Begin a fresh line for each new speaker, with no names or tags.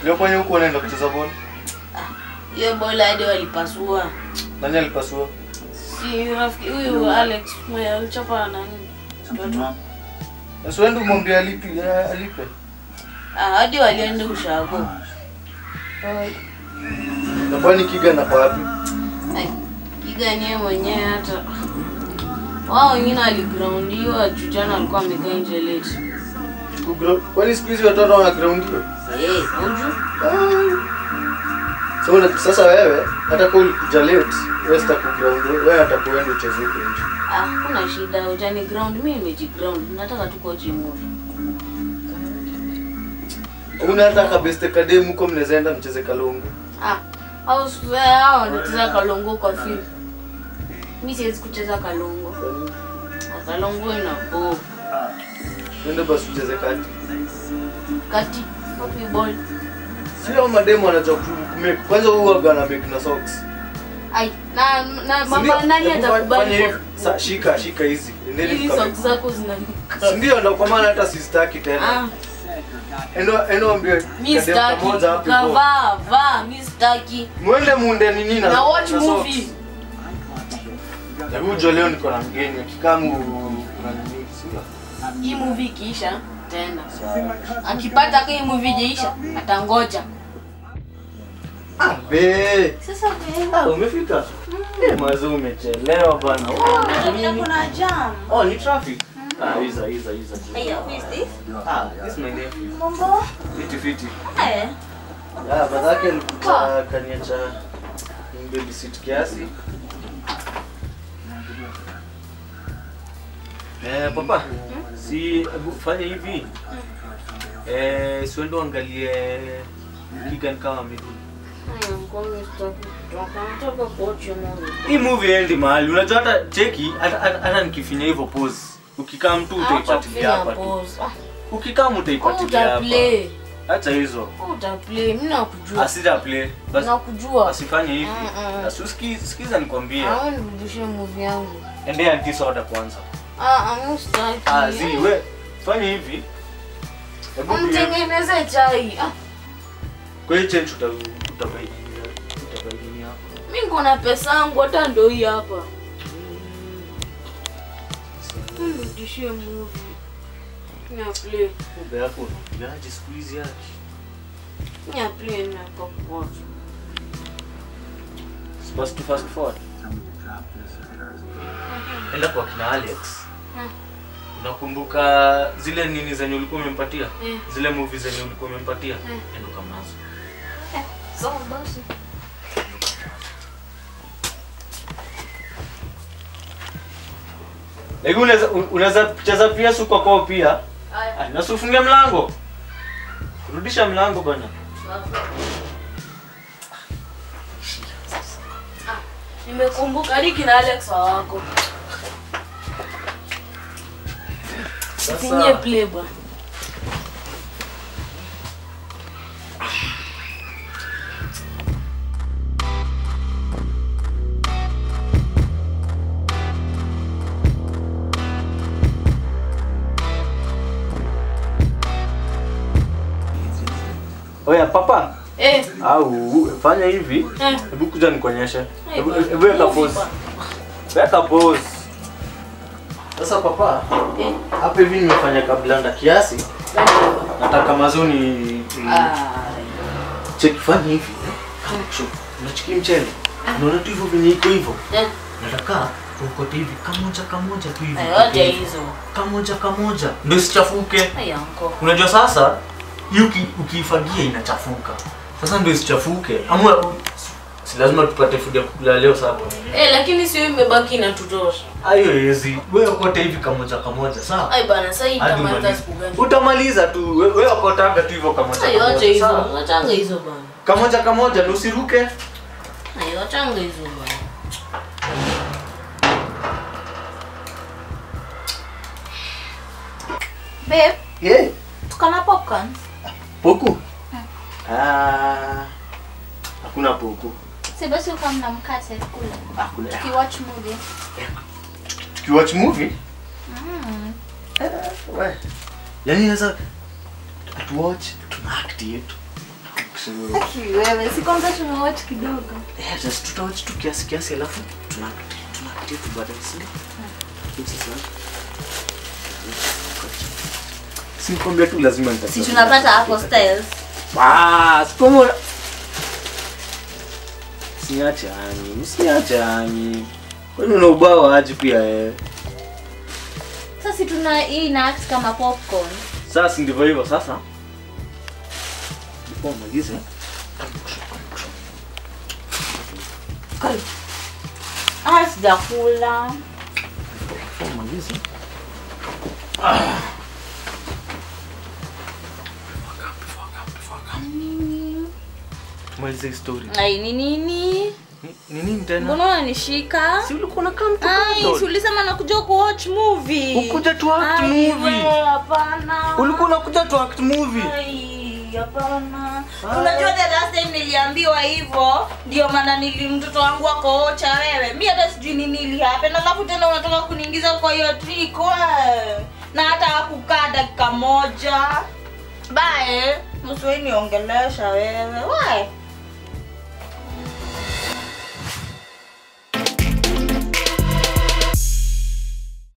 Leo kwenye huko unaenda kucheza ball.
Hiyo bola hadi walipasua.
Nani alipasua?
Si rafiki huyu Alex mwenye alichapa nani? Mtoto.
Sasa wewe ndio mwambie alipi eh, alipe.
Ah, hadi walienda ushago.
Na kwani kiga na kwa wapi?
Ai, Kigani yeye mwenyewe hata wao wengine waligroundiwa juu jana alikuwa amekaa nje late.
Kugro- Kwani siku hizi watoto wana ground hiyo?
Eh, uju?
So, una- sasa wewe hata kama ulikuja late, wewe sitakuground, wewe atakuenda ucheze huko nje.
Ah, kuna shida ujani ground, mimi nimejiground. Nataka tu kuwatch movie.
Una hata kabeste kademu huko mnaweza enda mcheze kalongo.
Ah, au sasa hao wanacheza kalongo kwa field. Mimi siwezi kucheza kalongo.
Kwa nini?
Ah, Kalongo ina bo.
Twende basi ucheze kati.
Kati, wapi ball?
Sio mademu wanajua ku- kumake. Kwanza huwa gana make na socks.
Ai, na na
Si
mama
ndio?
nani
Hebu fanya
atakubali?
hivi. Sa- Shika, shika hizi. Endeni
Hizi
mkame-
socks zako zinanuka.
Si ndio ndo kwa maana hata sistaki tena.
Ah,
Endo endo ambie
mimi
kademu
sitaki.
kamoja hapo hivyo.
Kavaa, vaa, mimi sitaki.
Mwende muunde nini na
Na watch
na socks.
movie.
Hebu jo leo niko na mgeni kikamu na nini sio?
Hii movie ikiisha tena. Akipata hii movie ijaisha, atangoja.
Ah, be.
Sasa wewe
Ah, umefika? Eh, mazo umechelewa bana.
kuna jam.
Oh, ni traffic. Ah, iza iza iza.
Aya, who is this?
Ah, this is my nephew.
Mambo.
Fiti fiti.
Eh.
Ah, badake alikuja kaniacha babysit kiasi. Eh, papa. Si hebu fanya hivi. Eh, siende uangalie Kigan kama amerudi.
Aya, ngome sitaki kutoka. Nataka kuwatch movie.
Hii movie endi mahali. Unajua hata cheki hata hata- hata nikifinya hivyo pause. Ukikaa mtu
Acha
utaipatilia
kufanya
hapa tu.
pause. Ah,
Ukikaa mtu utaipatilia hapa.
Utaplay.
Acha hizo.
Utaplay. Mimi nakujua.
Asita play. Basi
Nakujua.
asifanye hivi.
Mm-mm.
Na siski- sikiza nikwambie.
Au nirudishie movie yangu.
Endea anti soda kwanza.
Ah, amu sitaki.
Ah, zi we fanya hivi. Hebu pia-
Mtengeneze chai. Ah,
Kwa hiyo change uta utabainia utabainia hapo.
mimi niko na pesa yangu hata ndio hii hapa. Nirudishie movie. Mimi play.
Kumbe yako gaji siku hizi yake.
Mimi play na kwa kuwatch.
Supposed to fast forward. Enda kwa kina Alex.
Hmm.
Unakumbuka zile nini zenye ulikuwa umempatia?
Eh.
Zile movie zenye ulikuwa umempatia?
Eh.
Enda kama nazo.
Sawa basi.
Lakini unaweza unaweza cheza pia suko kwao pia.
Aya.
Ah, na usifunge mlango. Rudisha mlango bwana.
Nimekumbuka hadi kina Alex hawako. Finye play bwana.
Oya papa.
Eh,
Au fanya hivi.
eh.
Hebu kuja nikuonyeshe. Hebu
bwana.
hebu weka
Movie
pause.
bwana.
Weka pause. Sasa papa,
Eh,
hapa hivi nimefanya kablanda kiasi.
gani bwana?
Nataka mazoni
Ah,
cheki fanya hivi. Kacho, unachiki mchele. Unaona tu hivyo venye iko hivyo.
eh.
Nataka ukote hivi kamoja kamoja tu hivi.
Ayo, acha hizo.
Kamoja kamoja. Ndio isichafuke.
Aya, anko.
Unajua sasa hii uki, ukiifagia inachafuka. Sasa ndio isichafuke. Ama si lazima tupate food ya kukula leo sasa.
Eh, lakini sio imebaki inatutosha.
Hayo hezi. Wewe kote hivi kamoja kamoja, sawa?
Ai bana, sasa hii
Hadi
kama hata
umalize.
siku gani?
Utamaliza tu. We- Wewe kotaga tu hivyo kamoja
Ayo, acha
kamoja. sawa?
hizo. Achanga hizo bana.
Kamoja kamoja na usiruke.
Ayo, achanga hizo bana.
Babe,
Yeah.
tuko na popcorn.
Poku. Ah. Hakuna poku.
Si basi uko mna mkate kule.
Hakuna.
Tukiwatch movie.
Tukiwatch movie,
Mm.
we. Yaani sasa atuwatch tuna act yetu. action.
Aki wewe, si kwanza tumewatch kidogo.
Eh, just tutawatch tu kiasi kiasi alafu tuna tunapitia tu baadaye si ndio? Sasa. Si nikwambia tu lazima nita.
Si tunapata hapo styles.
Ah, sikomo. Siache ani, msiache ani. Kwani una ubao aje pia eh?
Sasa si tuna hii ina act kama popcorn.
Sasa ndivyo hivyo sasa. Before malize.
Ah, sijakula.
Before malize. Malize story.
Ai, ni nini?
Ni- Ni nini tena?
Mbona unanishika?
Si ulikuwa unakaa mtu
Ai, si ulisema nakuja kuwatch movie.
Ukuja tu act
Ai,
movie.
we, Hapana.
Ulikuwa unakuja tu act movie.
Ai, hapana.
Ai.
Unajua the last time niliambiwa hivyo, ndio maana nili mtoto wangu akoocha wewe. Mimi hata sijui nini ili happen. Alafu tena unataka kuniingiza kwa hiyo trick we. Na hata hakukaa dakika moja. Bae, msiwe niongelesha wewe. We.